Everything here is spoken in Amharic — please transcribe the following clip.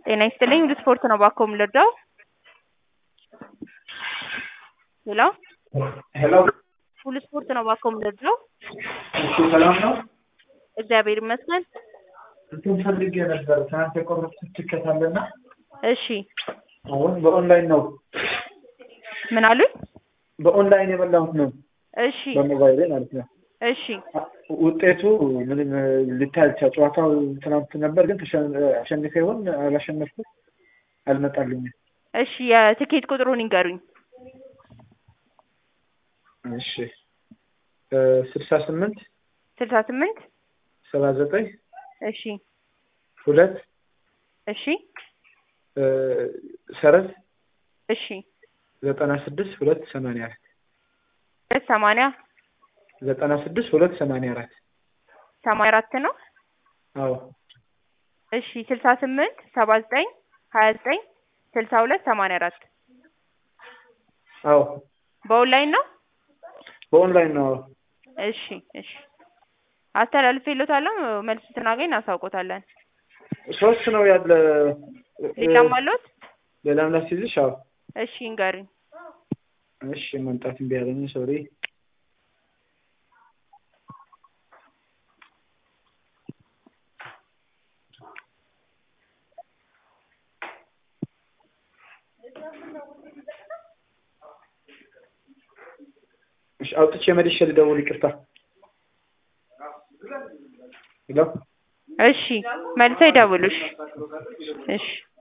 ጤና ይስጥልኝ ሁሉ ስፖርት ነው ባኮ የምልወደው ሄሎ ሄሎ ሁሉ ስፖርት ነው ባኮ የምልወደው እሺ ሰላም ነው። እግዚአብሔር ይመስገን እንትን ፈልጌ ነበር ትናንት የቆረጥኩት ትኬት አለና እሺ አሁን በኦንላይን ነው ምን አሉኝ በኦንላይን የበላሁት ነው እሺ በሞባይል ማለት ነው። እሺ ውጤቱ ምንም ሊታይ አልቻለም። ጨዋታው ትናንት ነበር ግን ተሸ- አሸንፌ ይሆን አላሸነፍኩም አልመጣልኝም። እሺ የትኬት ቁጥሩን ይንገሩኝ እሺ ስልሳ ስምንት ስልሳ ስምንት ሰባ ዘጠኝ እሺ ሁለት እሺ ሰረዝ እሺ ዘጠና ስድስት ሁለት ሰማንያ አራት ሁለት ሰማንያ ዘጠና ስድስት ሁለት ሰማንያ አራት ሰማንያ አራት ነው አዎ እሺ ስልሳ ስምንት ሰባ ዘጠኝ ሀያ ዘጠኝ ስልሳ ሁለት ሰማንያ አራት አዎ በኦንላይን ነው በኦንላይን ነው። አዎ እሺ እሺ አስተላልፌልዎታለሁ መልስ ስናገኝ እናሳውቆታለን ሶስት ነው ያለ ሌላም አለዎት ሌላም ላስይዝሽ? አዎ እሺ ይንገሩኝ እሺ መምጣት እምቢ አለኝ ሶሪ እሺ አውጥቼ መልሼ ልደውል ይቅርታ ሄሎ እሺ መልሰው ይደውሉ እሺ እሺ